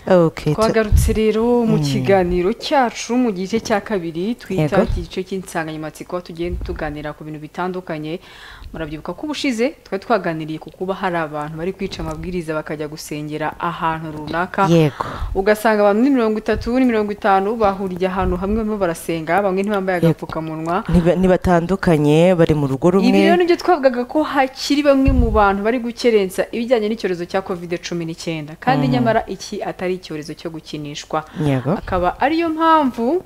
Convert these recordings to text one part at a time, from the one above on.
Okay, tu- twagarutse rero mu kiganiro cyacu mu gice cya kabiri twita Yego. iki gice cy'insanganyamatsiko aho tugiye tuganira ku bintu bitandukanye murabyibuka ko ubushize twari twaganiriye ku kuba hari abantu bari kwica amabwiriza bakajya gusengera ahantu runaka yego ugasanga abantu ni mirongo itatu ni mirongo itanu bahuriye ahantu hamwe barimo barasenga bamwe ntibambaye Yego. agapfukamunwa Ntiba- ntibatandukanye bari mu rugo ibi rero rumwe nibyo twavugaga ko hakiri bamwe mu bantu bari gukerensa ibijyanye n'icyorezo cya kovide cumi n'icyenda kandi nyamara iki atari icyorezo cyo gukinishwa yego akaba ariyo mpamvu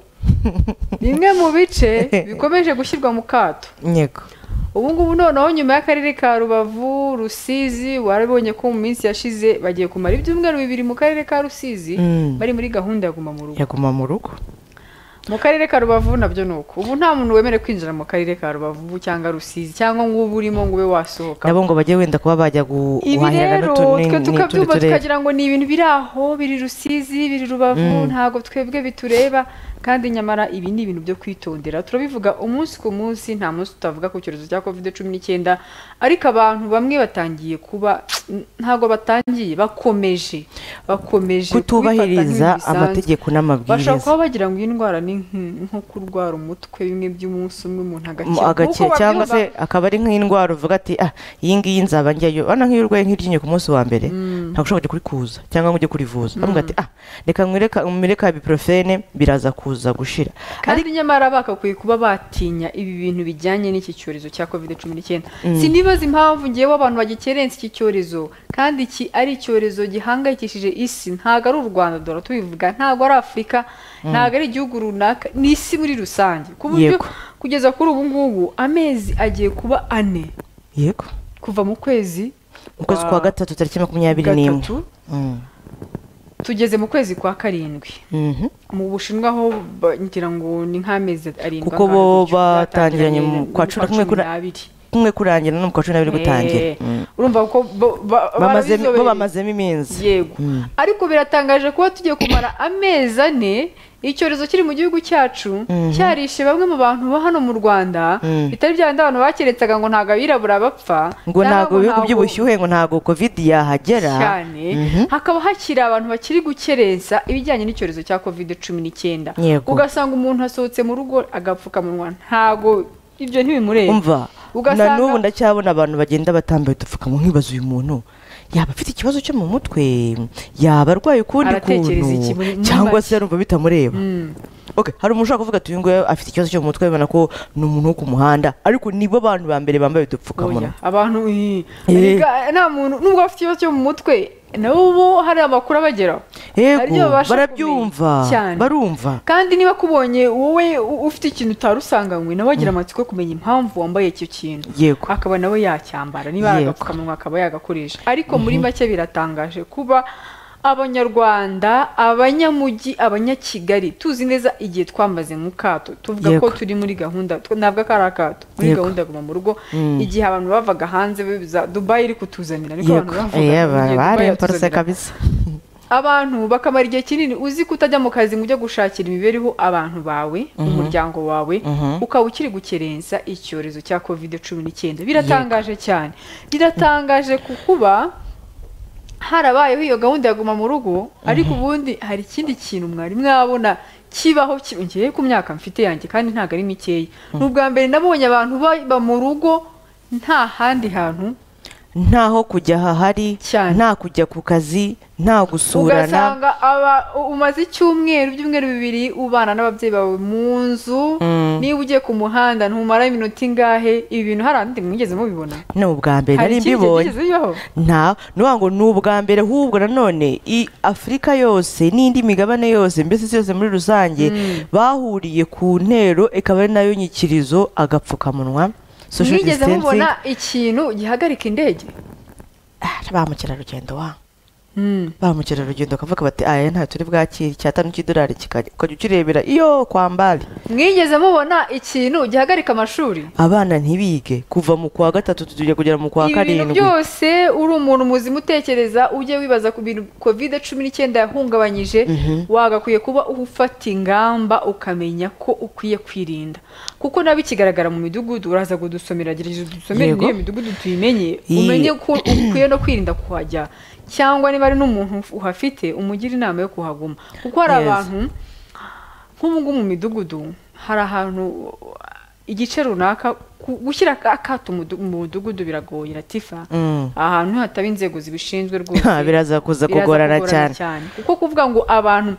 bimwe mu bice bikomeje gushyirwa mu kato yego ubu ngubu noneho nyuma y'akarere ka rubavu rusizi warabonye ko mu minsi yashize bagiye kumara ibyumweru bibiri mu karere ka rusizi Mm. bari muri gahunda ya guma mu rugo yaguma mu rugo mu karere ka rubavu nabyo ni uko ubu nta muntu wemerewe kwinjira mu karere ka rubavu cyangwa rusizi cyangwa ngubu urimo ngo ube wasohoka nabo ngo bajye wenda kuba bajya gu- ibi guhahirana rero n'utu- ni- twe ni- tukabyumva n'utundi turere. tukagira ngo ni ibintu biri aho biri rusizi biri rubavu ntabwo twebwe bitureba kandi nyamara ibi ni ibintu byo kwitondera turabivuga umunsi ku munsi nta munsi tutavuga ku cyorezo cya covid cumi n'icyenda ariko abantu bamwe batangiye kuba ntabwo batangiye bakomeje bakomeje kutubahiriza kubifata nk'ibisanzwe. amategeko bashobora n'amabwiriza kuba bagira ngo iyi ndwara ni nk- nko kurwara umutwe bimwe by'umunsi umwe umuntu Mu agakira agakira Nk'uko cyangwa babyumva, se akaba ari nk'indwara uvuga ati ah iyi ngiyi nzaba njyayo urabona nk'iyo urwaye nk'iryinyo ku munsi wa mbere ntabwo ushobora kujya kurikuza cyangwa ngo ujye kurivuza bamwe ati ah reka nkwereka umireka ibuprofene biraza kuza gushira kandi nyamara bakakwiye kuba batinya ibi bintu bijyanye n'iki cyorezo cya covid cumi n'icyenda sinibaza impamvu ngewe abantu bagikerensa iki cyorezo kandi iki ari icyorezo gihangayikishije isi ntabwo ari u rwanda duhora tubivuga ntabwo ari afurika ntabwo ari igihugu runaka ni isi muri rusange ku buryo Yego. kugeza kuri ubu ngubu amezi agiye kuba ane yego kuva mu kwezi mu kwezi kwa gatatu tariki makumyabiri n'imwe gatatu, Mm. tugeze mu kwezi kwa karindwi Mhm. mu bushinwa ho ba- ngira ngo ni nk'amezi arindwi Kuko angana bo gutyo, batangiranye mu batangiranye kwa cumi na kumwe kuri- n'abiri. kumwe kurangira no mu kwa cumi n'abiri gutangira Eh, Mm. urumva ko bo- ba- Bamazemo- bo barabizobereye. bamazemo iminsi yego ariko biratangaje kuba tugiye kumara amezi ane icyorezo kiri mu gihugu cyacu cyarishe bamwe mu bantu ba hano mu rwanda Mm. bitari bya bindi abantu bakeretsaga ngo ntabwo abirabura bapfa ngo ntabwo n'abo ibihugu ntabwo- by'ubushyuhe ngo ntabwo covid yahagera cyane Mhm. hakaba hakiri abantu bakiri gukerensa ibijyanye n'icyorezo cya covid cumi n'icyenda Yego. ugasanga umuntu asohotse mu rugo agapfukamunwa ntabwo ibyo ntibimureba umva na Ugasanga- n'ubu ndacyabona abantu bagenda batambaye udupfukamunwa nkibaza uyu muntu yaba afite ikibazo cyo mu mutwe yaba arwaye ukundi Aratekereza iki muri- kuntu muri cyangwa make? se numva bitamureba Mm. Okay, hari umuntu ushaka kuvuga ati uyu nguyu afite ikibazo cyo mu mutwe bibona ko ni umuntu wo ku muhanda ariko nibo bantu ba mbere bambaye udupfukamunwa Oya, abantu ih, Eh. erega nta muntu nubwo afite ikibazo cyo mu mutwe n'ubu hari amakuru abageraho Hari ibyo yego babasha barabyumva kumenya. Cyane. barumva kandi niba kubonye wowe u- ufite ikintu utari usanganywe nawe agira amatsiko yo kumenya impamvu wambaye icyo kintu Yego. akaba nawe yacyambara niba ari Yego. agapfukamunwa akaba yagakoresha ariko muri make biratangaje kuba abanyarwanda abanyamujyi abanyakigali tuzi neza igihe twamaze mu kato tuvuga ko Yego. turi muri gahunda tw- ntabwo ko ari akato muri Yego. gahunda ya guma mu rugo igihe abantu bavaga hanze biza- dubayi iri kutuzanira niko yego abantu bavuga Eh, ngo, "Dubayi bari parose yatuzanira." kabisa abantu bakamara igihe kinini uzi ko utajya mu kazi ngo ujye gushakira imibereho abantu bawe umuryango wawe ukaba ukiri gukerensa icyorezo cya covid cumi n'icyenda biratangaje cyane biratangaje ku kuba harabayeho iyo gahunda ya guma mu rugo ariko ubundi hari ikindi kintu mwari mwabona kibaho kiyongeye ku myaka mfite yanjye kandi ntabwo ari mikeya ni ubwa mbere nabonye abantu baba mu rugo nta handi hantu ntaho kujya hahari Cyane. nta kujya ku kazi nta gusurana ugasanga aba u- umaze icyumweru ibyumweru bibiri ubana n'ababyeyi bawe mu nzu niba ugiye ku muhanda ntumara iminota ingahe ibi bintu hari ahandi mwigeze mubibona ni ubwa mbere hari nari ikindi gihe mbibonye byigeze bibaho nta nuvuga ngo ni ubwa mbere ahubwo nanone i afurika yose n'indi migabane yose mbese isi yose muri rusange bahuriye ku ntero ikaba ari nayo nyikirizo agapfukamunwa social mwigeze distancing. mubona ikintu gihagarika indege Ah, ba mukerarugendo wa Mm. ba mukerarugendo bakavuga bati aya nta turi bwakire icyatanu cy'idolari kikajya ukajya ukirebera iyo kwambari mwigeze mubona ikintu gihagarika amashuri abana ntibige kuva mu kwa gatatu tujya kugera mu kwa ibi bintu karindwi byose uri umuntu muzima utekereza ujye wibaza ku bintu kovide cumi n'icyenda yahungabanyije wagakwiye kuba ufata ingamba ukamenya ko ukwiye kwirinda kuko nabi kigaragara mu midugudu uraza kudusomera gerageza udusomere Yego. n'iyo midugudu tuyimenye Iyi- umenye ko ukwiye no kwirinda kuhajya cyangwa niba niba ari n'umuntu uhafite umugira inama yo kuhaguma kuko hari Yes. abantu nk'ubu ngubu mu midugudu hari ahantu igice runaka ku- gushyira akato mu mudugudu biragoye latifa Mm. ahantu hataba inzego zibishinzwe rwose Ha, biraza kuza biraza kugorana cyane kuko kuvuga ngo abantu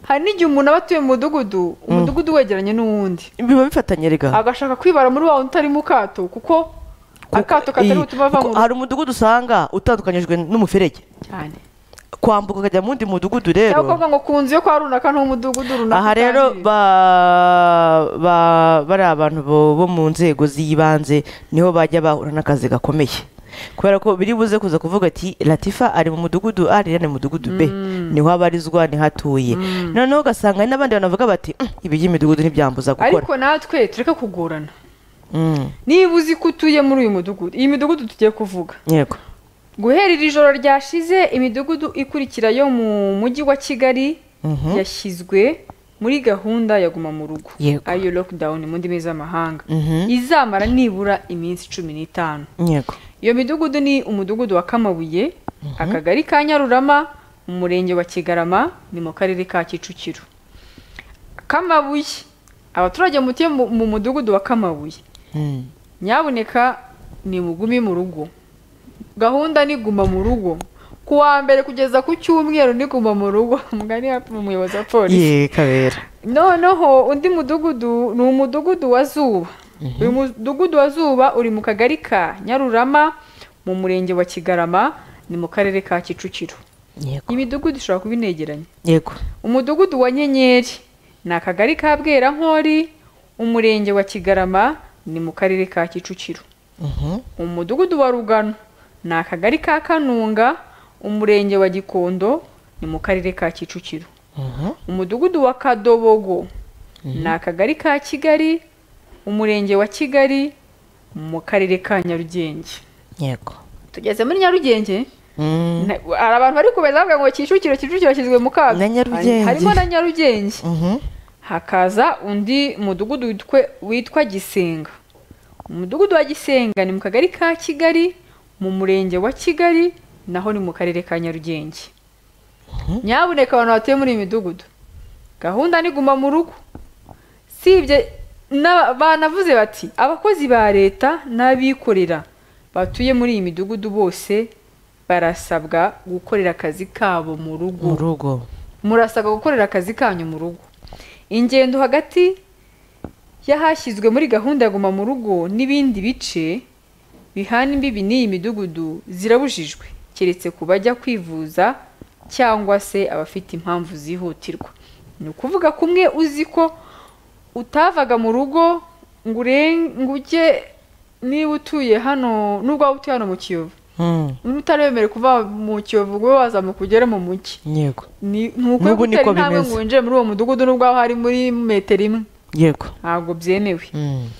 hari n'igihe umuntu aba atuye mu mudugudu umudugudu wegeranye n'uwundi biba bifatanye rega agashaka kwibara muri wa wundi utari mu kato kuko Kuko- akato katari iyi, butuma ava mu kuko hari umudugudu usanga utandukanyijwe n'umuferege cyane kwambuka ukajya mu wundi mudugudu cyangwa rero ukavuga ngo ku nzu yo kwa runaka ni umudugudu runaka aha rero utangiriye. ba- ba- bariya bantu bo bo mu nzego z'ibanze niho bajya bahura n'akazi gakomeye kubera ko biri buze kuza kuvuga ati latifa ari mu mudugudu a rero ni mu mudugudu b niho abarizwa niho atuye noneho ugasanga hari n'abandi bantu bavuga bati "Mm, ibi by'imidugudu ntibyambuza gukora ariko natwe tureke kugorana Mm, niba uzi ko utuye muri uyu mudugudu iyi midugudu tugiye kuvuga yego guhera iri joro ryashize imidugudu ikurikira yo mu mujyi wa kigali yashyizwe muri gahunda ya guma mu rugo Yego. ariyo lockdown mu ndimi z'amahanga Mhm. izamara nibura iminsi cumi n'itanu yego iyo midugudu ni umudugudu wa kamabuye akagari ka nyarurama umurenge wa kigarama ni mu karere ka kicukiro kamabuye abaturage mutuye mu mu mudugudu wa kamabuye Mm. nyabuneka ni mugume mu rugo gahunda ni guma mu rugo ku wa mbere kugeza ku cyumweru ni guma mu rugo mugani wa- umuyobozi wa polisi ye kabera noneho undi mudugudu ni umudugudu wa zuba uyu mudugudu wa zuba uri mu kagari ka nyarurama mu murenge wa kigarama ni mu karere ka kicukiro yego imidugudu ishobora kuba inegeranye yego umudugudu wa nyenyeri ni akagari ka bwerankori umurenge wa kigarama ni mu karere ka kicukiro Mhm. umudugudu wa rugano ni akagari ka kanunga umurenge wa gikondo ni mu karere ka kicukiro Mhm. umudugudu wa kadobogo ni akagari ka kigali umurenge wa kigali mu karere ka nyarugenge yego tugeze muri nyarugenge Mm. na- hari abantu bari kubeza bavuga ngo kicukiro kicukiro kishyizwe mu kaga Na Nyarugenge. harimo na nyarugenge Mhm. hakaza undi mudugudu witwe- witwa gisenga umudugudu wa gisenga ni mu kagari ka kigali mu murenge wa kigali naho ni mu karere ka nyarugenge nyabuneka abantu batuye muri iyi midugudu gahunda ni guma mu rugo sibye n'aba- banavuze bati abakozi ba leta n'abikorera batuye muri iyi midugudu bose barasabwa gukorera akazi kabo mu rugo mu rugo murasabwa gukorera akazi kanyu mu rugo ingendo hagati y'ahashyizwe muri gahunda ya guma mu rugo n'ibindi bice bihana imbibi n'iyi midugudu zirabujijwe keretse ku bajya kwivuza cyangwa se abafite impamvu zihutirwa ni ukuvuga ko umwe uzi ko utavaga mu rugo ngo uren- ngo ujye niba utuye hano n'ubwo waba utuye hano mu kiyovu Mm. niba utaremerewe kuva mu kiyovu ngo ube wazamuka ugere mu mujyi yego ni ni ukwiye N'ubu gutera niko intambwe bimeze. ngo winjire muri uwo mudugudu n'ubwo waba hari muri metero imwe yego ntabwo byemewe Mm.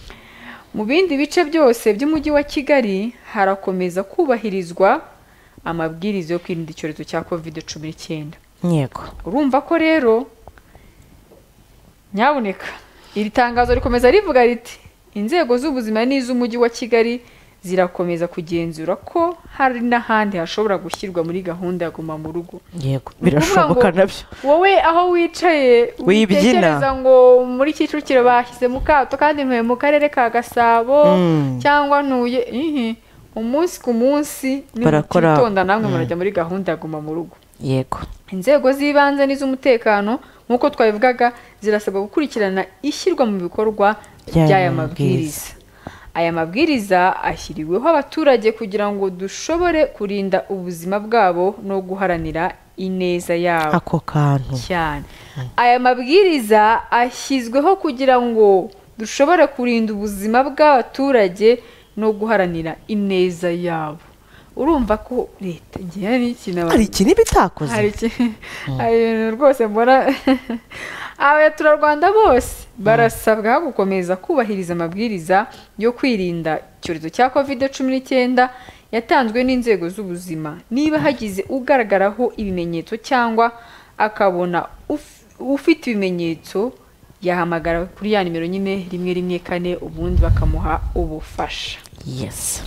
mu bindi bice byose by'umujyi wa kigali harakomeza kubahirizwa amabwiriza yo kwirinda icyorezo cya kovide cumi n'icyenda yego urumva ko rero nyabuneka iri tangazo rikomeza rivuga riti inzego z'ubuzima n'iz'umujyi wa kigali zirakomeza kugenzura ko hari n'ahandi hashobora gushyirwa muri gahunda ya guma mu rugo yego Ni ukuvuga birashoboka ngo nabyo wowe aho wicaye Wibyina. witekereza ngo muri kicukiro bashyizemo mu kato kandi ntuye mu karere ka gasabo Mm. cyangwa ntuye ihi umunsi ku munsi Barakora. nimutitonda namwe murajya muri gahunda ya guma mu rugo yego inzego z'ibanze n'iz'umutekano nk'uko twabivugaga zirasabwa gukurikirana ishyirwa mu bikorwa Ry'aya ry'aya mabwiriza. mabwiriza aya mabwiriza ashyiriweho abaturage kugira ngo dushobore kurinda ubuzima bwabo no guharanira ineza yabo ako kantu cyane aya mabwiriza ashyizweho kugira ngo dushobore kurinda ubuzima bw'abaturage no guharanira ineza yabo urumva ko leta ngewe hari ikintu abantu- hari ikintu iba itakoze hari iki- hari ibintu rwose mbona abaturarwanda bose barasabwa gukomeza kubahiriza amabwiriza yo kwirinda icyorezo cya kovide cumi n'icyenda yatanzwe n'inzego z'ubuzima niba hagize ugaragaraho ibimenyetso cyangwa akabona uf- ufite ibimenyetso yahamagara kuri ya nimero nyine rimwe rimwe kane ubundi bakamuha ubufasha yesi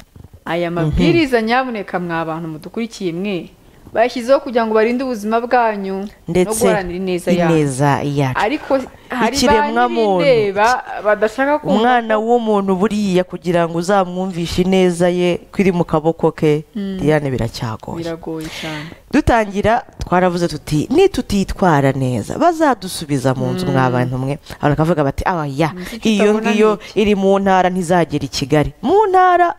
aya mabwiriza nyabuneka mwa bantu mudukurikiye mwe bashyizeho kugira ngo barinde ubuzima bwanyu no ndetse guharanira ineza yanyu ineza yacu ariko hari ba Ikiremwamuntu. nyirindeba badashaka kumva umwana w'umuntu buriya kugira ngo uzamwumvishe ineza ye kwiri mu kaboko ke diane biracyagoye biragoye cyane dutangira twaravuze tuti nitutitwara neza bazadusubiza mu nzu mwa bantu mwe abantu bakavuga bati awa ya Ni iki iyo kitabona ngiyo ni iri mu ntara ntizagera i kigali mu ntara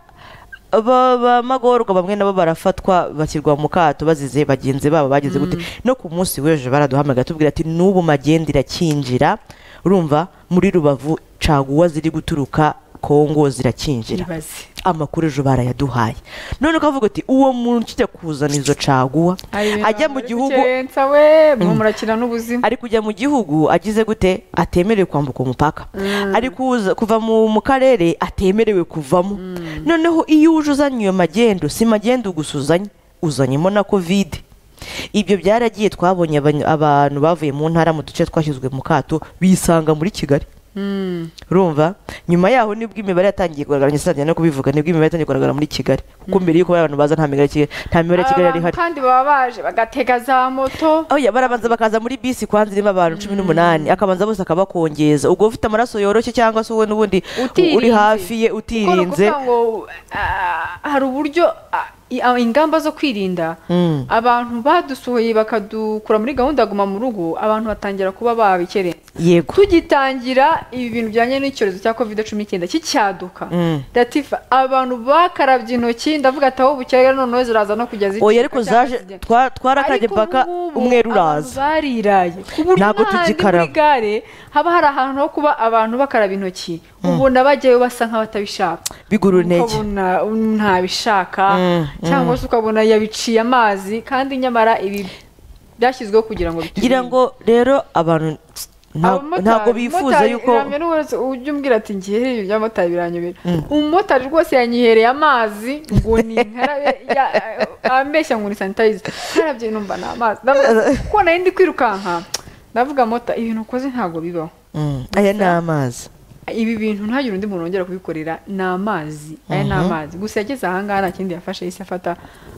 ba- b'amagorwa bamwe nabo barafatwa bashyirwa mu kato bazize bagenzi babo bagize gute no ku munsi w'ejo baraduhamagara tubwira ati n'ubu magenda irakinjira urumva muri rubavu caguwa ziri guturuka kongo zirakinjira ibaze amakuru ejo barayaduhaye none ukavuga uti uwo muntu ujya kuzana izo caguwa Hari ibintu ajya mu bamuri gihugu gukerensa we mwe murakina n'ubuzima ari kujya mu gihugu agize gute atemerewe kwambuka umupaka ari kuza kuva mu mu karere atemerewe kuvamo noneho iyo uje uzanye iyo magendo si magendo gusa uzanye uzanyemo na kovide ibyo byaragiye twabonye abany- abantu bavuye mu ntara mu duce twashyizwe mu kato bisanga muri kigali Mm. urumva nyuma yaho nibwo imibare yatangiye kugaragara ngesanzwe no kubivuga nibwo imibare yatangiye kugaragara muri kigali kuko mbere y'uko abantu baza nta mibare ya Kigali- nta mibare ya kigali yari abantu ihari kandi baba baje bagatega za moto oya barabanza bakaza muri bisi kwanza irimo abantu cumi n'umunani akabanza bose akabakongeza ubwo ufite amaraso yoroshye cyangwa se wowe n'ubundi Utirinze. uri hafi ye kuko ni utirinze ukuvuga ngo ah, hari uburyo ah, i- ah, ingamba zo kwirinda Mm. abantu badusohoye bakadukura muri gahunda ya guma mu rugo abantu batangira kuba babikerensa yego tugitangira ibi bintu bijyanye n'icyorezo cya kovide cumi n'icyenda cy'icyaduka Mm. datifa abantu bakarabye intoki ndavuga ati aho bukeye noneho ziraza no kujya zicuka oya ariko zaje cyangwa zijya- twa- twarakarye Ariko paka ubu ngubu umweru abantu uraza bariraye ku buryo Ntabwo n'ahandi muri tugikaraba. gare haba hari ahantu ho kuba abantu bakaraba intoki ubona bajyayo basa nk'abatabishaka bigura intege ukabona um, ntabishaka Mm, cyangwa se ukabona yabiciye amazi kandi nyamara ibi byashyizweho kugira ngo biturinde. ngira ngo rero abantu nta- Abamotari- ntago bifuza umumotari yuko biramye n'uburozi, ujye umbwira ati ngiye ibi by'amotari biranyobera umumotari rwose yanyihereye amazi ngo ni nkarabe ya- ambeshya ngo ni sanitayiza nkarabye numva ni amazi Ndavuga- kuko nari ndi kwirukanka ndavuga mota ibintu ukoze ntabwo bibaho Mm, aya ni amazi ibi bintu ntagire undi muntu wongera kubikorera ni amazi aya ni amazi gusa yageze ahangaha nta kindi yafashe yahise afata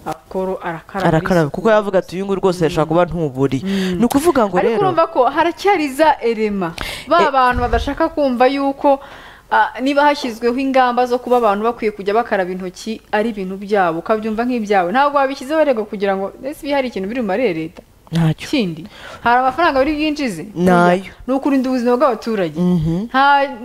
akoro arakaraba arakaraba kuko yavuga ati uyu nguyu rwose yashobora kuba ntuburiye ni ukuvuga ngo ariko rero urumva ko haracyari za erema Eh. ba bantu badashaka kumva yuko ah, niba hashyizweho ingamba zo kuba abantu bakwiye kujya bakaraba intoki ari ibintu byabo ukabyumva nk'ibyawe ntabwo wabishyizeho rego kugira ngo ese hari ikintu biri bumare leta ntacyo ikindi hari amafaranga biri bwinjize Nayo. ni ukurinda ubuzima bw'abaturage Mhm. nta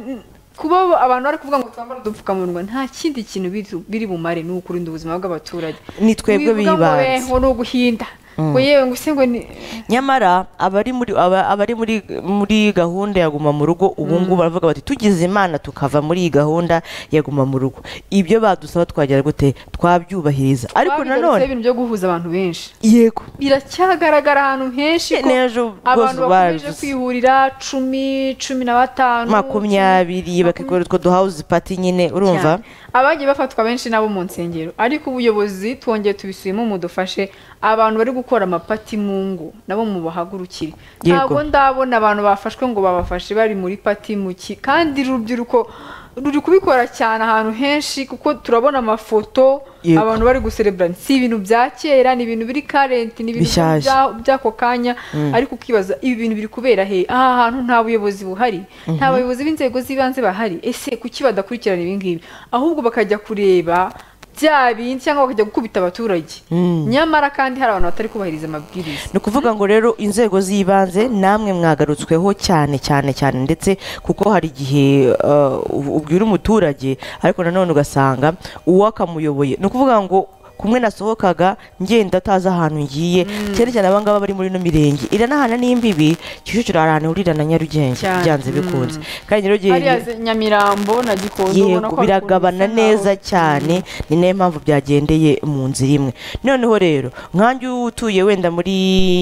kuba abantu bari kuvuga ngo twambare udupfukamunwa nta kindi kintu biri- biri bumare ni ukurinda ubuzima bw'abaturage Ni twebwe Wivuga ngo, bibanze. "Eh, ngo ni uguhinda ngo yewe ngo ese ngo ni nyamara abari muri aba- abari muri muri gahunda ya guma mu rugo ubu ngubu baravuga bati tugize imana tukava muri iyi gahunda ya guma mu rugo ibyo badusaba twagira gute twabyubahiriza ariko Twabigarutseho nanone ibintu byo guhuza abantu benshi yego biracyagaragara ahantu henshi ko n'ejo abantu rwose bakomeje babivuze. kwihurira cumi cumi na batanu makumyabiri bakikora utwo duhawuzi pati nyine urumva cyane. abagiye bafatwa benshi n'abo mu nsengero ariko ubuyobozi twongeye tubisubiyemo mudufashe abantu bari gukora amapati mu ngo nabo mubahagurukire Yego. ntabwo ndabona abantu bafashwe ngo babafashe bari muri pati mu ki kandi urubyiruko ruri kubikora cyane ahantu henshi kuko turabona amafoto Yego. abantu bari guserebura si ibintu bya kera ni ibintu biri karenti ni ibintu Bishyashya. bya by'ako kanya ariko ukibaza ibi bintu biri kubera he aha hantu nta buyobozi buhari nta bayobozi b'inzego z'ibanze bahari ese kuki badakurikirana ibi ngibi ahubwo bakajya kureba bya bindi cyangwa bakajya gukubita abaturage nyamara kandi hari abantu batari kubahiriza amabwiriza ni ukuvuga ngo rero inzego z'ibanze namwe mwagarutsweho cyane cyane cyane ndetse kuko hari igihe eh, ub- ubwira umuturage ariko nanone ugasanga uwakamuyoboye ni ukuvuga ngo kumwe nasohokaga ngenda atazi ahantu ngiye cyane cyane abangaba bari muri ino mirenge iranahana n'imbibi kicukiro hari ahantu hurira na nyarugenge Cyane. byanze bikunze kandi nyarugenge hariya ze- nyamirambo na gikondo ubona yego ko biragabana hakunze neza nk'aho- cyane ni nayo mpamvu byagendeye mu nzira imwe noneho rero nkanjye utuye wenda muri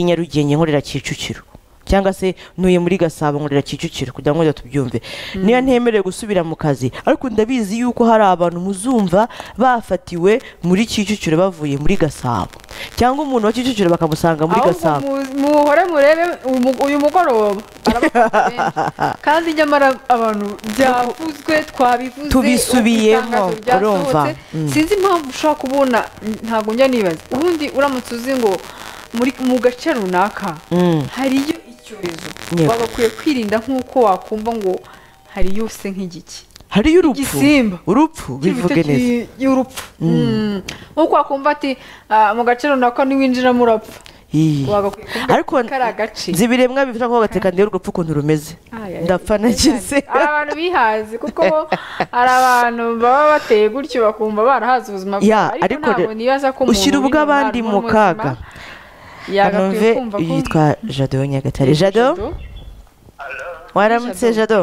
nyarugenge nkorera kicukiro cyangwa se ntuye muri gasabo nkorera kicukiro kugira ngo wenda tubyumve niyo ntemerewe gusubira mu kazi ariko ndabizi yuko hari abantu muzumva bafatiwe muri kicukiro bavuye muri gasabo cyangwa umuntu wa kicukiro bakamusanga muri ahubwo gasabo mu- muhore murebe umu- uyu mugoroba arabafata benshi. kandi nyamara abantu byavuzwe twabivuze Tubisubiyemo, itangazo ryasohotse. urumva. Mm. sinzi impamvu ushobora kubona ntabwo njya nibaza ubundi uramutse uzi ngo muri mu gace runaka Mm. hariyo icyorezo Yego. baba bakwiye kwirinda nk'uko wakumva ngo hari yose nk'igiki hariyo urupfu Igisimba. urupfu bivuge neza y'urupfu Mm. nk'uko wakumva ati "Ah, mu gace runaka niwinjiramo urapfa Iyi. wagakwiye kuvuga ariko ko ari agace nzi ibiremwa bifite ako gatekaniye urupfu ukuntu rumeze Ay, ay, ndapfa ay, nagize cyane. hari abantu bihazi kuko bo hari abantu baba bateye gutyo bakumva barahaze ubuzima Ya, bwabo ariko ariko ntabwo re- nibaza ko umuntu ushyira uri ubw'abandi mu mu mubuzima kaga. yagakwiye kanomve kumva ko yitwa jado nyagatare jado Jado, waramutse jado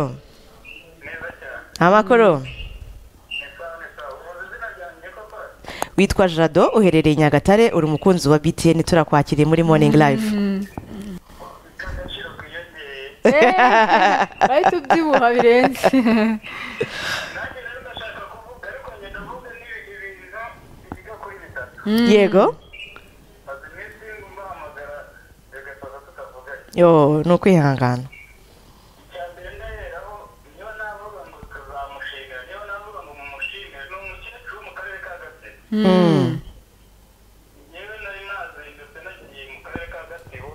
neza cyane amakoro ni sawa ni sawa ubu izina ryanjye papa witwa jado uherereye nyagatare uri umukunzi wa btn turakwakiriye muri morning life ufite agaciro kiyongeye eh, bahita ubyibuha birenze nanjye rero ndashaka kuvuga ariko ngenda mvuga n'ibi- ibintu biga kuri bitatu yego maze iminsi mbahamagara bigasoza tutavuganye yo ni ukwihangana icya mbere ndaheraho niyo navuga ngo tuzamushimira niyo navuga ngo mumushimire ni umukecuru wo mu karere ka gasebe Mm. yewe nari nazindutse nagiye mu karere ka gasebo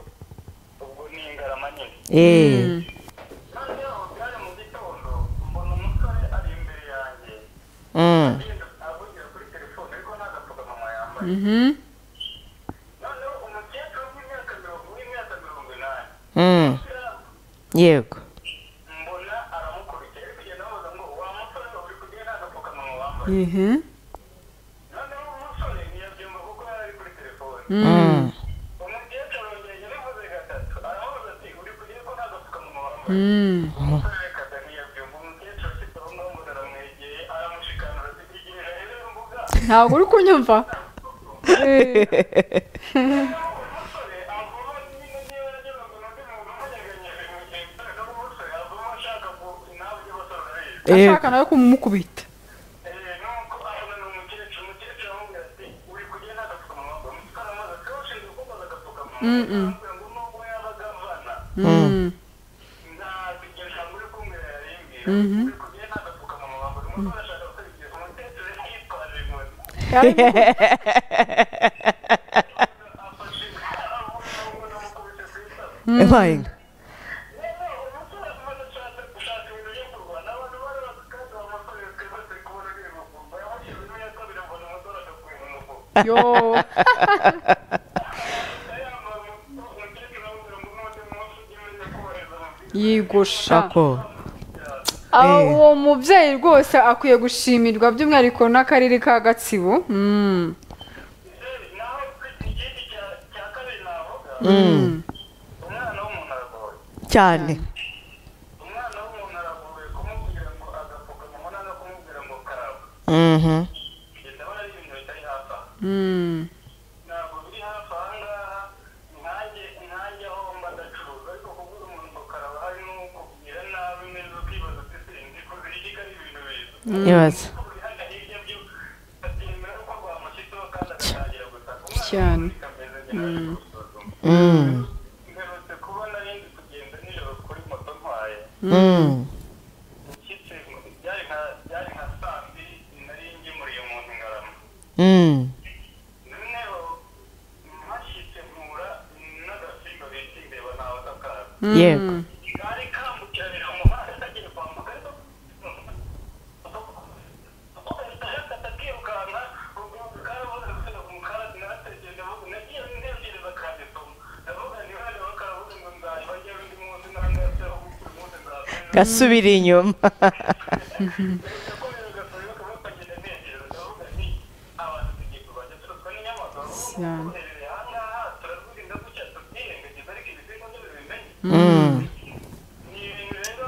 ubwo ni ingarama nyine Eh. kandi aho byari mu gitondo mbona umusore ari imbere yanjye Mm. avugira kuri telefone ariko nta gapfukamunwa yambaye Mhm. noneho umukecuru w'imyaka mirongo w'imyaka mirongo inani Mm. yego mbona aramukurikira ari kugenda amubaza ngo wa musore uri kugenda nta gapfukamunwa wambaye Mhm. noneho umusore ntiyabyumva kuko yari ari kuri telefone Mm. umukecuru yongeye yabivuze gatatu aramubaza ati uri kugenda ko nta gapfukamunwa wambaye Mm. umusore reka ntiyabyumva umukecuru afite aho ngaho ngo aramwegeye aramushikanura ati tegerera rero mbuga ntabwo uri kunyumva Eh, umusore avoma nyine niba yagirango undi muntu umunyeganyije mu gihe cyose umusore avoma ashaka ngo nawe ujye basora rero Yego. ashaka nawe kumukubita nuko abona ni umukecuru umukecuru aramubwira ati uri kugenda agapfukamunwa ngo umusore amaze ati ushinzwe kumbaza agapfukamunwa aramubwira ngo nubwo yabaga avana Mm. nta iryo jambo uri kumwira yarimbwira uri kugenda agapfukamunwa wambara umusore ashaka kwigira umukecuru yitwaje inkoni Yarabivuze. afashe aramubona ubona amukubise ku itako Ebaye nga. yo yigusha Ako. Aba- Eh. uwo mubyeyi rwose akwiye gushimirwa by'umwihariko n'akarere ka gatsibo Mm. cyane Mhm. Mm. ntabwo biri hafi aha ngaha nkange nkange aho mba ndacuruza ariko kuvuga umuntu ngo karaba hari n'ukubwira nabi neza ukibaza ati se ndi kuzira iki ko ari ibintu biza ibaza kuri hano hirya byo atemera ko rwamushyizeho kandi agatangira gutaka Cyane. kameze neza gusuzuma Mm. ngarutse kubona rindi kugenda nijoro kuri moto ntwaye Mm. nshyitse byari nka byari nka saa mbiri nari ngemuriye umuntu ngarama Mm. noneho mpashyitse mpura n'agasimba bita imbeba ntawe atakaza yego kari kambukiranyije umuhanda kagiye kwambuka ariko gahita kakirukanka ubwo karabuze gusubira ku mukarasi narategeye ndavuga nagiye ntekereza kanditoma ndavuga ntihane bakarabuze ngo nzajya bajya undi munsi nangaseho uyu munsi nzasubira gasubira inyuma ndakomeza gasubira kuba kagenda ntekereza ndavuga nti abantu tugiye kurwanya turaswa n'inyamaswa tuherereye aha ngaha turazwirinda gutya tubyirengagiza ariko ibisimba byo bibimenye Mm. ni ibintu rero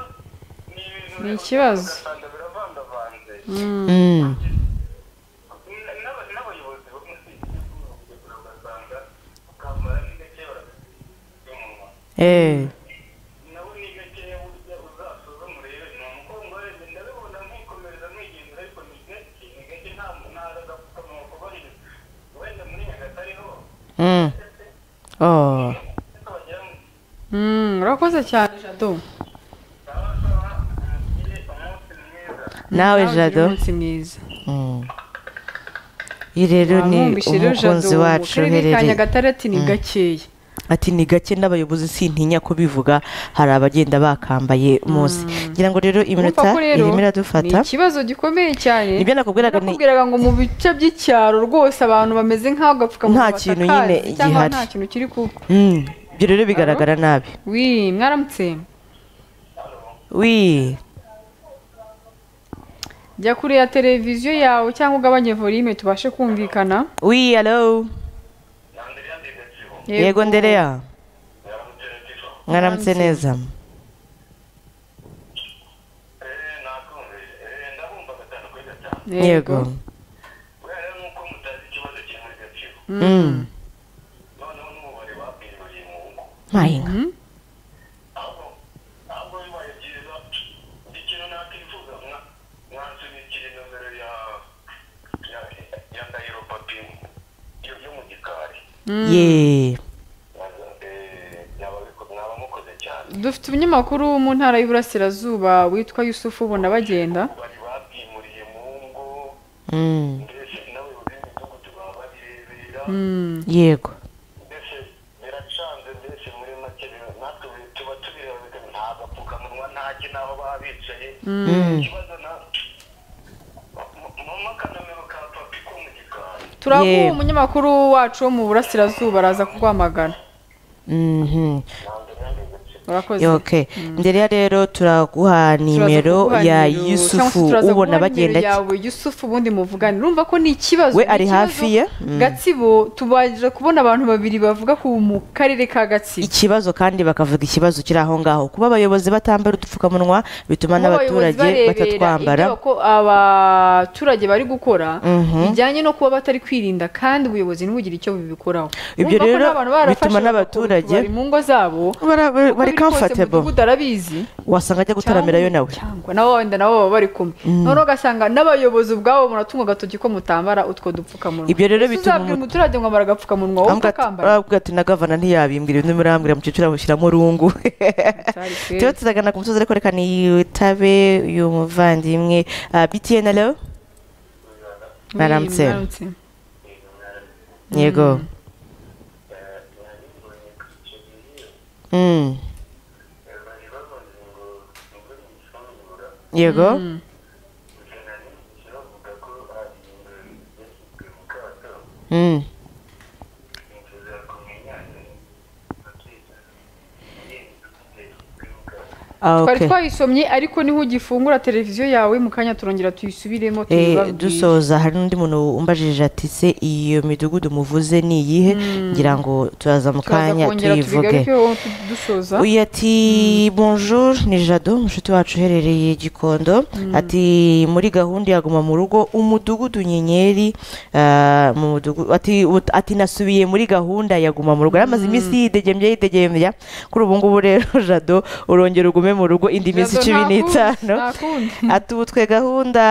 ni ibintu Ni rero ikibazo. ugasanga biravangavanze Mm. N- n'aba- n'abayobozi bo mu isi ugasanga ukambara ni gake barabimunwa Eh. nabo ni gake burya uzasuzuma urebe ni umugongo warebye ndabibona nkikomereza mwigenza ariko ni gake ni gake nta ntara agapfukamunwa kubahiriza wenda muri nyagatare ho Mm. Oh. ariko wagira ngo Mm, urakoze cyane jado sawa sawa mugire umunsi mwiza nawe Nawe ugire jado umunsi mwiza Mm. iyi rero ni Mwumvise rero umukunzi jado mu wacu karere ka uherereye nyagatare ati ni gakeya ati ni gake n'abayobozi sintinya kubivuga hari abagenda bakambaye munsi ngira ngo rero iminota Urumva ko rero irimo ni iradufata ikibazo gikomeye cyane nibyo nakubwiraga ni nakubwiraga ngo mu bice by'icyaro rwose abantu bameze nk'aho agapfukamunwa Nta kintu batakazi nyine cyangwa gihari. nta kintu kiri kuba Mm, ibyo rero bigaragara nabi wi mwaramutse wi jya kure ya televiziyo yawe cyangwa ugabanye volume tubashe kumvikana wi alo yego ndereya mwaramutse neza yego Mm. mayinga ye dufite umunyamakuru wo mu ntara y'iburasirazuba witwa yusufu ubona bagenda bari babwimuriye mu ngo Mm, mbese n'abayobozi b'imidugudu baba babirebera yego mbese biracanze mbese muri make biba- natwe bi- tuba tubirebera nta gapfukamunwa ntaki n'aho baba bicaye Mm. ikibazo na m- mama akanamero ka papi ko mu gikari turaguha Yemwe. umunyamakuru wacu wo mu burasirazuba araza kuguhamagara Mhm. ntabwo nandeze urakoze ok ndereya rero turaguha nimero Turaza kuguha ya nimero, cyangwa se yusufu ubona turaza kuguha nimero bagenda ki- yawe yusufu ubundi muvugane urumva ko ni ikibazo we ni ari ikibazo hafi ye Mm. gatsibo tubaje kubona abantu babiri bavuga ku mu karere ka gatsibo ikibazo kandi bakavuga ikibazo kiri aho ngaho kuba abayobozi batambara udupfukamunwa bituma Kuba abayobozi n'abaturage barebera batatwambara ibyo ko abaturage bari gukora Mhm. bijyanye no kuba batari kwirinda kandi ubuyobozi ntibugire icyo bubikoraho Ibyo Urumva rero ko n'abantu barafashe bituma bakubaka n'abaturage- bari mu ngo zabo Bara- bara- uko bari biri kose comfortable umudugudu arabizi wasanga ajya gutaramirayo nawe cyangwa nabo wenda nabo baba bari kumwe noneho ugasanga n'abayobozi ubwabo munatunga agatoki ko mutambara utwo dupfukamunwa Ibyo rero Ese bituma uzabwira umu- umuturage ngo ambara agapfukamunwa wowe Ambwa- utakambara arabwira ati na gavana ntiyabimbwira ibintu murambwira mukecuru amushyiramo urungu Cyari kweli. turiho turagana ku musozi ariko reka niyitabe uyu muvandimwe Ah, btn alo Wi, Mwaramutse. mwaramutse. yego Mm. yego Mm. Mm. Ah, twari okay. twayisomye ariko niho ugifungura televiziyo yawe mu kanya turongera tuyisubiremo Eh, tuyibabwire. dusoza hari n'undi muntu umbajije ati se iyo midugudu muvuze ni iyihe ngira ngo turaza mu Turaza kanya kongera tuyivuge tubigarukeho tu- dusoza uyu ati bonjour ni jado umushuti wacu uherereye gikondo ati muri gahunda ya guma mu rugo umudugudu nyenyeri ah, mu mudugudu ati ut- ati nasubiye muri gahunda ya guma mu rugo yaramaze iminsi yidegembya yidegembya kuri ubu ngubu rero jado urongera ugume mu rugo indi minsi Jado, cumi nta kundi, n'itanu nta kundi. ati ubu twe gahunda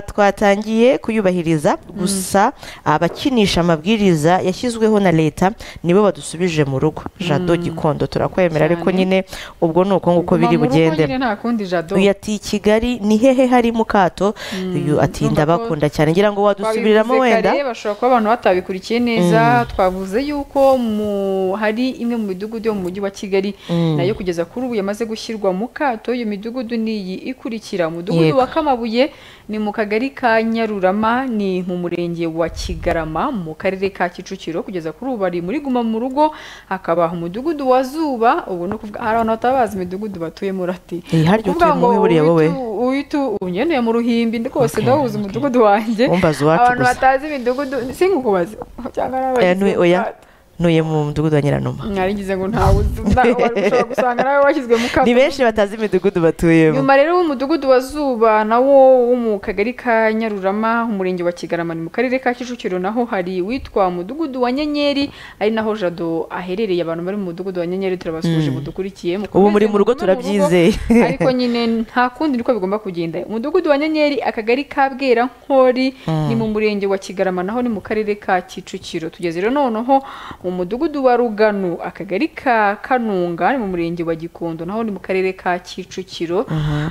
twatangiye kuyubahiriza gusa abakinisha amabwiriza yashyizweho na leta nibo badusubije mu rugo jado gikondo turakwemera ariko Cyane. nyine ubwo ni uko nguko Guma biri mu rugo bugende nyine nta kundi jado uyu ati kigali ni hehe hari mukato uyu ati urumva ko ndabakunda cyane ngira ngo wadusubiriramo Twabivuze wenda kare, bashobora kuba abantu batabikurikiye neza twavuze yuko mu hari imwe mu midugudu yo mu mujyi wa kigali nayo kugeza kuri ubu yamaze gushyirwa mu kato iyo midugudu ni iyi ikurikira umudugudu Yego. wa kamabuye ni mu kagari ka nyarurama ni mu murenge wa kigarama mu karere ka kicukiro kugeza kuri ubu bari muri guma mu rugo hakaba umudugudu wa zuba ubu ni ukuvuga hari abantu batabazi imidugudu batuyemo urati Eh, harya Ukuvuga utuye ngo muhe buriya wowe? uwitu- uwitu unyenyeye mu ruhimbi rwose Okay, ndahuza umudugudu wanjye Wumbaza uwacu abantu gusa. batazi imidugudu sinkukubaza cyangwa n'abagize Eh, ntuye- oya ubwato. ntuye mu mudugudu wa nyiranuma narigize ngo ntawe uzi nta- ushobora gusanga nawe washyizwe mu kato ni benshi batazi imidugudu batuyemo nyuma rero w'umudugudu wa zuba nawo wo mu kagari ka nyarurama umurenge wa kigarama ni mu karere ka kicukiro naho hari uwitwa mudugudu wa nyenyeri ari naho jado aherereye abantu bari mu mudugudu wa nyenyeri turabasuje Mm. mudukurikiye ubu mukomeze muri mu rugo mugume turabyizeye ariko nyine nta kundi niko bigomba kugenda umudugudu wa nyenyeri akagari ka bwerankori ni mu murenge wa kigarama naho ni mu karere ka kicukiro tugeze rero noneho mu mudugudu wa rugano akagari ka kanunga ni mu murenge wa gikondo naho ni mu karere ka kicukiro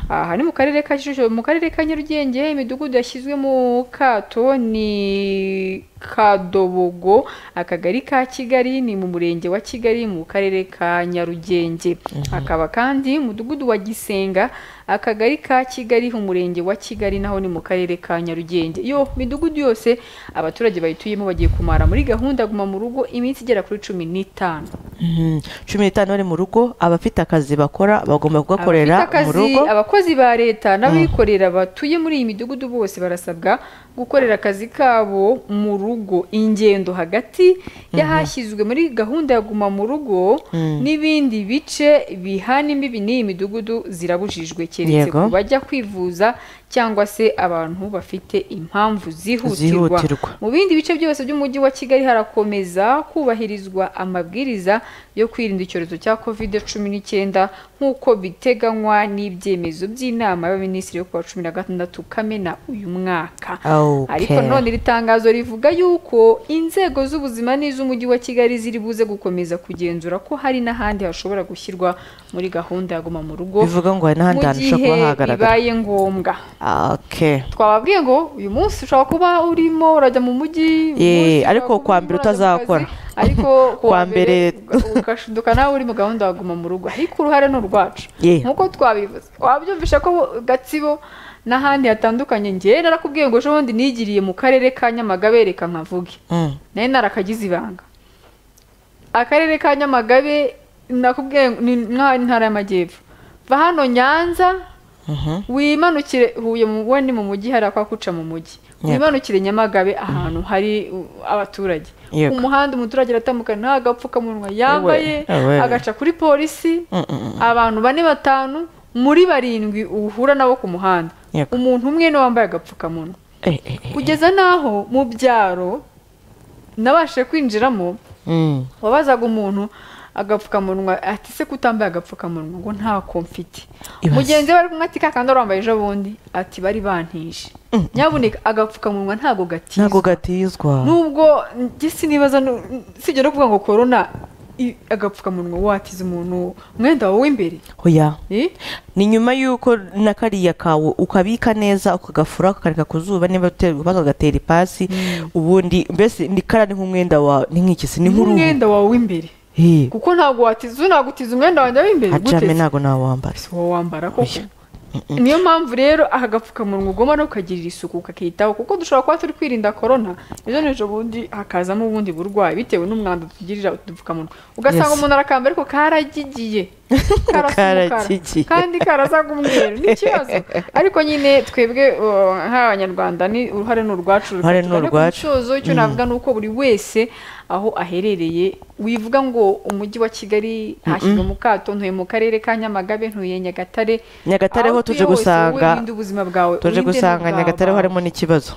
aha ni mu karere ka kicukiro mu karere ka nyarugenge imidugudu yashyizwe mu kato ni kadobogo akagari ka kigali ni mu murenge wa kigali mu karere ka nyarugenge hakaba kandi umudugudu wa gisenga akagari ka kigali umurenge wa kigali naho ni mu karere ka nyarugenge iyo midugudu yose abaturage bayituyemo bagiye kumara muri gahunda guma mu rugo iminsi igera kuri cumi n'itanu Mhm. cumi n'itanu bari mu rugo abafite akazi bakora bagomba kugakorera abafite mu akazi rugo abakozi ba leta n'abikorera batuye muri iyi midugudu bose barasabwa gukorera akazi kabo mu rugo ingendo hagati y'ahashyizwe muri gahunda ya guma mu rugo n'ibindi bice bihana imbibi n'iyi midugudu zirabujijwe keretse Yego. ku bajya kwivuza cyangwa se abantu bafite impamvu zihutirwa Zihutirwa. mu bindi bice byose by'umujyi wa kigali harakomeza kubahirizwa amabwiriza yo kwirinda icyorezo cya covid cumi n'icyenda nk'uko biteganywa n'ibyemezo by'inama y'abaminisitiri yo ku wa cumi na gatandatu kamena uyu mwaka Okay. ariko none iri tangazo rivuga yuko inzego z'ubuzima n'iz'umujyi wa kigali ziri buze gukomeza kugenzura ko hari n'ahandi hashobora gushyirwa muri gahunda ya guma mu rugo bivuga ngo hari n'ahandi mu hantu ushobora gihe kuba hagaragara bibaye ngombwa okay. twababwiye ngo uyu munsi ushobora kuba urimo urajya mu mujyi uyu Eh, munsi ariko urajya kwa mbere mu mujyi, urajya mu utazakora. kazi, ariko Kwa kuwa mbere- mbere ugashinduka nawe uri mu gahunda waguma mu rugo ariko uruhare ni urwacu Yeah. nk'uko twabivuze wabyumvisha ko gatsibo n'ahandi hatandukanye ngewe narakubwiye ngo ejo bundi nigiriye mu karere ka nyamagabe reka nkavuge Mm. nayo narakagize ibanga akarere ka nyamagabe nakubwiye ngo ni nka- intara y'amajyepfo va hano nyanza Mhm. wimanukire huye mu we ni mu mujyi hari akwakuca mu mujyi Yego. wimanukire nyamagabe ahantu hari uh, abaturage Yego. ku muhanda umuturage aratambuka nta gapfukamunwa yambaye ewe. agaca kuri polisi Mm, mm, mm. abantu bane batanu muri barindwi uhura nabo ku muhanda Yego. umuntu umwe niwe wambaye agapfukamunwa Eh, eh, eh. kugeza n'aho mu byaro nabashije kwinjiramo Mm. wabazaga umuntu agapfukamunwa ati se kutambaye agapfukamunwa ngo ntako mfite Ibaze. mugenzi we ari kumwe ati kakandi wari wambaye ejo bundi ati bari bantije nyabuneka agapfukamunwa ntago gatizwa ntabwo gatizwa nubwo njye sinibaza nu- sibyo no kuvuga ngo korona i- agapfukamunwa watiza umuntu umwenda wawe w'imbere oya Eh? ni nyuma y'uko na kariya kawe ukabika neza ukagafura ukakareka ku zuba niba uterwa bakagatera ipasi ubundi mbese ni kara ni nk'umwenda wa ni nk'iki se ni nk'uruhu umwenda wawe w'imbere Eh, kuko ntabwo watiza nagutiza umwenda wanjye w'imbere hajame gute se? ntabwo nawambara si wowe wambara koko niyo mpamvu rero aka gapfukamunwa ugomba no kukagirira isuku ukakitaho kuko dushobora kuba turi kwirinda korona ejo n'ejo bundi hakazamo ubundi burwayi bitewe n'umwanda tugirira udupfukamunwa ugasanga Yes. umuntu arakambara ariko karagigiye karasa Karagigiye. umukara kandi karasaga umweru n'ikibazo ariko nyine twebwe uh, nk'abanyarwanda ni uruhare ni urwacu Uruhare ni rukatugana. Ariko urwacu. umusozo icyo navuga ni uko buri wese aho aherereye wivuga ngo umujyi wa kigali hashyizwe mu kato ntuye mu karere ka nyamagabe ntuye nyagatare nyagatare ho aho tuje utuye hose, gusanga wirinde ubuzima bwawe tuje urinde gusanga n'ubwawe. nyagatare ho harimo n'ikibazo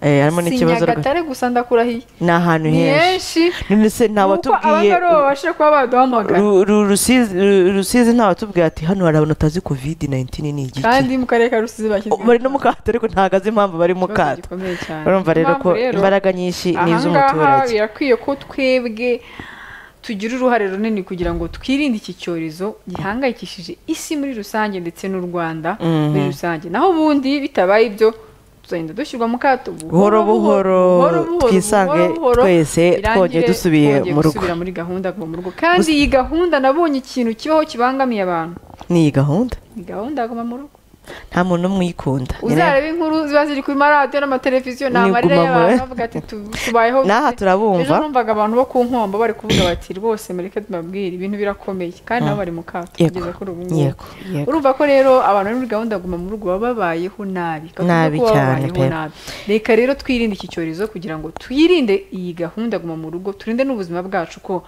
Eh, harimo si n'ikibazo rwose. nyagatare gusa ndakurahiye ni ahantu ni henshi henshi none se nta nuko watubwiye abangari baba babasha kuba baduhamagara Ru- ru- Rusizi- ru- rusizi nta watubwiye ati hano hari abantu batazi covid 19 ni igiki kandi mu karere ka rusizi Oh, bashyizwe bari no mu kato ariko ntabwo azi impamvu bari mu ikibazo kato gikomeye cyane urumva rero Impamvu ko imbaraga nyinshi ni ahangaha iz'umuturage birakwiye ko twebwe tugira uruhare runini kugira ngo twirinde iki cyorezo gihangayikishije isi muri rusange ndetse n'u rwanda muri rusange naho ubundi bitabaye ibyo tuzagenda dushyirwa mu kato buhoro buhoro twisange twese birangire twongeye dusubiye twongeye mu rugo gusubira muri gahunda aguma mu rugo kandi iyi gahunda nabonye ikintu kibaho kibangamiye abantu ni iyi gahunda ni gahunda aguma mu rugo nta muntu n'umwe uyikunda uzareba inkuru ziba ziri kuri maradiyo n'amateleviziyo ni Ni amarira iguma mu- y'abantu bavuga ati "Tu- tubayeho n'aha gute?" turabumva ejo numvaga abantu bo ku nkombo bari kuvuga bati rwose mureke tubabwire ibintu birakomeye kandi nabo bari mu kato Yego, kugeza kuri ubu ngubu yego yego urumva ko rero abantu bari muri gahunda ya guma mu rugo baba babayeho nabi Kavuze Nabi ko baba cyane babayeho pe. nabi. reka rero twirinde iki cyorezo kugira ngo twirinde iyi gahunda ya guma mu rugo turinde n'ubuzima bwacu ko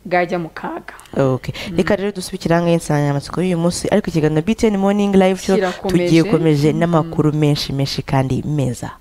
bwajya mu kaga Okay. reka rero dusubikire ahangaha insanganyamatsiko y'uyu munsi ariko ikiganiro btn morning live show Kirakomeje. tugiye komeje n'amakuru menshi menshi kandi meza